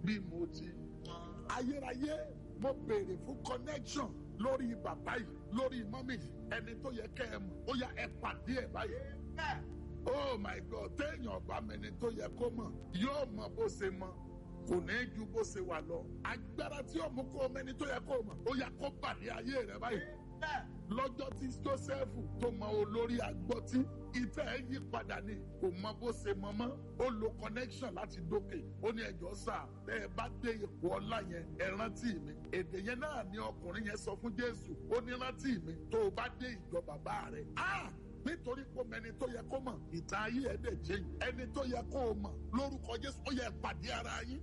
bí mo ti mọ. ayérayé mo béèrè fún connection lórí bàbá yìí lórí mọ́mì yìí ẹni tó yẹ kẹ́ ẹ mọ̀ ó yá ẹ pàdé ẹ báyìí. oh my god téèyàn ọba mẹni tó yẹ kó mọ̀ yóò mọ bó ṣe mọ kò ní ju bó ṣe wà lọ agbára tí ó mú kó mẹni tó yẹ kó mọ̀ ó yá kó pàdé ayé rẹ báyìí lọ́jọ́ tí joseph tó mọ olórí agbọ́tí ìfẹ́ ẹ̀ yí padà ni kò mọ bó ṣe mọ mọ́ ó lo connection láti dókè ó ní ẹjọ́ sà tẹ́ ẹ bá dé ipò ọlá yẹn ẹ rántí mi èdè yẹn náà ni ọkùnrin yẹn sọ fún jésù ó ní rántí mi tó o bá dé ìjọ bàbá rẹ nítorí kó mẹni tó yẹ kó mọ̀ ìtàn ayé ẹ̀ dẹ̀ jẹ́ ẹni tó yẹ kó o mọ̀ lórúkọ jésù ó yẹ pàdé ara yín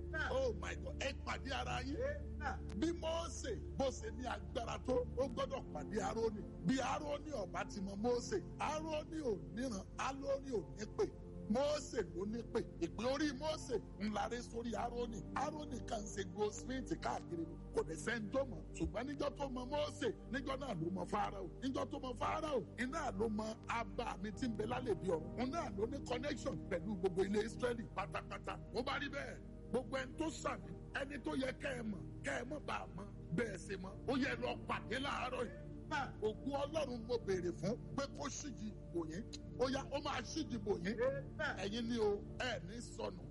oh my god ẹ pàdé ara yín bí mọ́ọ̀sẹ̀ bó ṣe ní agbára tó ó gbọ́dọ̀ pàdé aróní bí aróní ọ̀bá ti mọ mọ́ọ̀sẹ̀ aróní ò níran aróní ò ní pè mọ́ọ̀sẹ̀ ló ní pè ìpè orí mọ́ọ̀sẹ̀ ńlá rẹ sórí aróní aróní kan ṣe goldsmith káàkiri kò dẹ̀ sẹ́ni tó mọ̀ ṣùgbọ́n níjọ́ tó mọ mọ́ọ̀sẹ̀ níjọ́ náà ló mọ fáráò níjọ́ tó mọ fáráò iná ló mọ abá mi tí ń bẹ lálẹ́ bí ọ̀run òun náà ló ní connection pẹ̀lú gbogbo ilé Ísírẹ́lì pátápátá ó bá rí bẹ́ẹ̀ gbogbo ẹni tó sàmì ẹni tó yẹ kẹ́ ẹ mọ̀ kẹ́ ẹ mọ̀ bá a mọ̀ bẹ́ẹ̀ ṣe mọ̀ ó yẹ lọ pàdé láàárọ̀ yìí ògùn ọlọ́run mo béèrè fún pé kó ṣíjì bò yín ó yá ó máa ṣíjì bò yín ẹ̀yin ni o ẹ̀ ní sọnù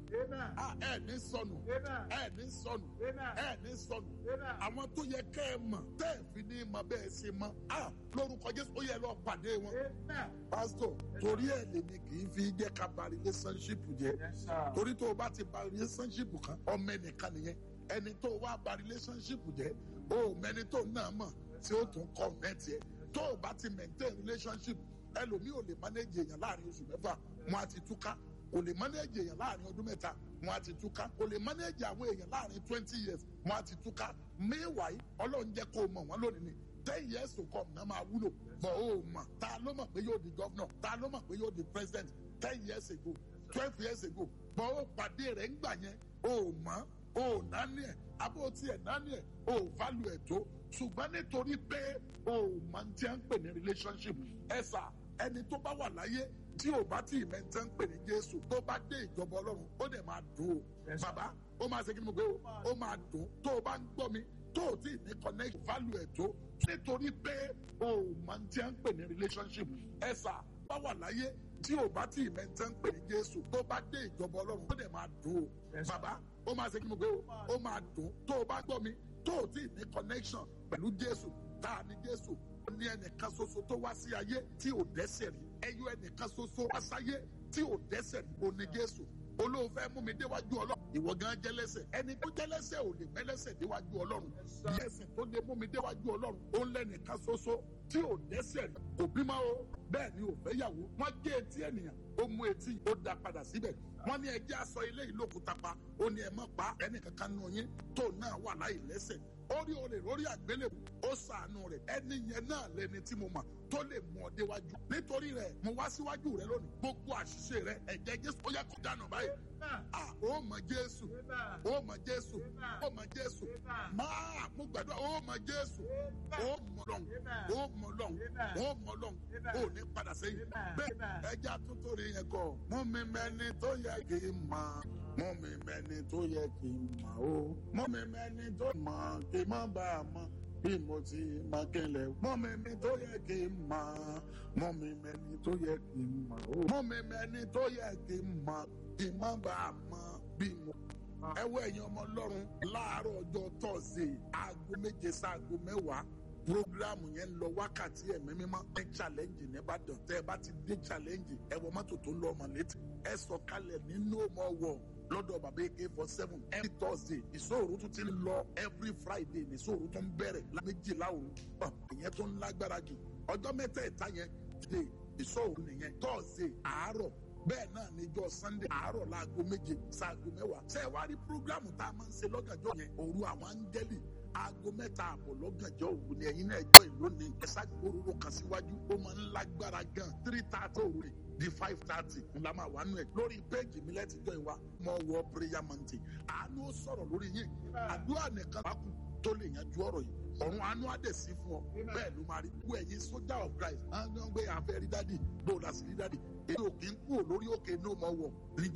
ẹ̀ ní sọnù ẹ̀ ní sọnù ẹ̀ ní sọnù àwọn tó yẹ kẹ́ ẹ mọ̀ tẹ́ ẹ̀ fi ní mọ̀ bẹ́ẹ̀ ṣe mọ̀ lórúkọ Jésù ó yẹ lọ pàdé wọn. pásítọ̀ torí ẹ̀ lèmi kì í fi jẹ́ ká ba relationship jẹ́ torí tó o bá ti ba relationship kan ọmọ ẹnìkan nìyẹn ẹni tó wá ba relationship jẹ́ o mẹni tó náà mọ̀ tí ó tún connect yẹ tó o bá ti maintain relationship ẹlòmíì ò lè manage èèyàn láàrin oṣù mẹ́fà wọn á ti túká kò lè manage èèyàn láàrin ọdún mẹ́ta wọn á ti túká kò lè manage àwọn èèyàn láàrin twenty years wọn á ti túká meanwhile ọlọ́run jẹ́ kó o mọ̀ wọ́n lónìí ni ten years to come náà máa wúlò bọ̀ ó mọ̀ ta ló mọ̀ pé yóò di governor ta ló mọ̀ pé yóò di president ten years ago twelve years ago bọ̀ ó pàdé rẹ̀ ńgbà yẹn ó mọ̀ ó nání ẹ̀ abó tiẹ̀ nání ẹ̀ ó value ẹ̀ tó ṣùgbọ́n nítorí pé o máa ń tí a ń pè ní relationship ẹ sà ẹni tó bá wà láyé tí o bá tí ìmẹ̀ntẹ́ ń pè ní Jésù tó bá dé ìjọba Ọlọ́run ó dẹ̀ máa dùn o bàbá ó máa ṣe kí ni mo gbé o ó máa dùn tó o bá ń gbọ́ mi tó o tí ní connect value ẹ̀ tó nítorí pé o máa ń tí a ń pè ní relationship ẹ sà bá wà láyé tí o bá tí ìmẹ̀ntẹ́ ń pè ní Jésù tó bá dé ìjọba Ọlọ́run ó dẹ̀ máa dùn o bàbá ó máa ṣe kí ni mo gbé o ó máa dùn tó o bá gbọ́ mi tó o tí ní connection pẹ̀lú jésù tá a ní jésù ó ní ẹnìkan ṣoṣo tó wá sí ayé tí ò dẹ́ṣẹ̀ rí ẹyọ ẹnìkan ṣoṣo wá sáyé tí ò dẹ́ṣẹ̀ rí ó ní jésù olóhùn fẹ́ mú mi déwájú ọlọ́run ìwọ gan jẹ́lẹ́ṣẹ̀ ẹni tó jẹ́lẹ́ṣẹ̀ ò lè mẹ́lẹ́ṣẹ̀ déwájú ọlọ́run ẹ̀sìn tó lè mú mi déwájú ọlọ́run ó lẹ́nìkan ṣoṣo tí ò dẹ́ṣẹ̀ rí kò bímọ o bẹ́ẹ̀ ni ò fẹ́ yàwó wọ́n gé etí ènìyàn ó mú etí ó dá padà síbẹ̀ wọ́n ní ẹjẹ́ aṣọ ilé ìlókùtà pa ó ní ẹ má pa ẹnìkankan nù yín tó náà wà láì lẹ́ṣẹ̀ orí olè lórí àgbélébù ó ṣàánú rẹ̀ ẹni yẹn náà lẹni tí mo mọ̀ tó lè mú ọ déwájú nítorí rẹ̀ mo wá síwájú rẹ̀ lónìí gbogbo àṣìṣe rẹ̀ ẹ̀jẹ̀ jésù ó yẹ kó dànù báyìí ah ó mọ jésù ó mọ jésù ó mọ jésù máa mo gbàdúrà ó mọ jésù ó mọ lọ́hùn ó mọ lọ́hùn ó mọ lọ́hùn ó ní padà sẹ́yìn bẹ́ẹ̀ ẹja tuntun rí yẹn kọ mú mi mẹ́ni tó yẹ kí n mọ̀ mú mi mẹ́ni tó yẹ kí n mọ̀ ó mú mi mẹ́ni tó mọ̀ kí n má bàa mọ̀ bí mo ti máa kẹlẹ̀ mọ́ mi mi tó yẹ kí n mọ̀ mọ́ mi mẹ́ni tó yẹ kí n mọ̀ ó mọ́ mi mẹ́ni tó yẹ kí n mọ̀ kí n má bàa mọ̀ bí mo. ẹ wọ ẹ̀yin ọmọ ọlọ́run láàárọ̀ ọjọ́ tọ́sí aago méje sáago mẹ́wàá programu yẹn ń lọ wákàtí ẹ̀mí mímọ́ ní challenge nìbàdàn tẹ́ ẹ bá ti dé challenge ẹ wọ mọ́tò tó ń lọ ọmọ létí ẹ sọ kalẹ̀ nínú ọmọ wọ̀ lọ́dọ̀ bàbá ak four seven every thursday ìṣòro tún ti lọ every friday ìṣòro tún bẹ̀rẹ̀ méjìlá òru ìyẹn tó ń lágbára jù ọjọ́ mẹ́tẹ̀ẹ̀ta yẹn dé ìṣòro nìyẹn thursday àárọ̀ bẹ́ẹ̀ náà níjọ́ sunday àárọ̀ láago méje sáago mẹ́wàá ṣé ẹ wá rí programu tá a máa ń ṣe lọ́gànjọ́ yẹn òru àwọn áńgẹ́lì aago mẹ́ta àbọ̀ lọ́gànjọ́ òru ni ẹ̀yin náà jọ ìlú ni ẹ ṣàgbóró kan síwájú ó máa ń lágbára gan three thirty òru rẹ̀ di five thirty ńlá máa wà nù ẹ̀ lórí péèjì mi lẹ́tí jọ ìwà mọ̀ wọ prayer mountain àánú sọ̀rọ̀ lórí yìí àdúrà nìkan bá kù tó lè yanjú ọ̀rọ̀ yìí ọ̀run àánú àdè sí fún ọ bẹ́ẹ̀ ló máa rí wọ ẹ̀yin sójà of Christ àwọn gbé àfẹ́ rí dádì bó o lásìrí dádì èyí ò kí ń kú lórí òkè ní òmò wọ̀ níjọ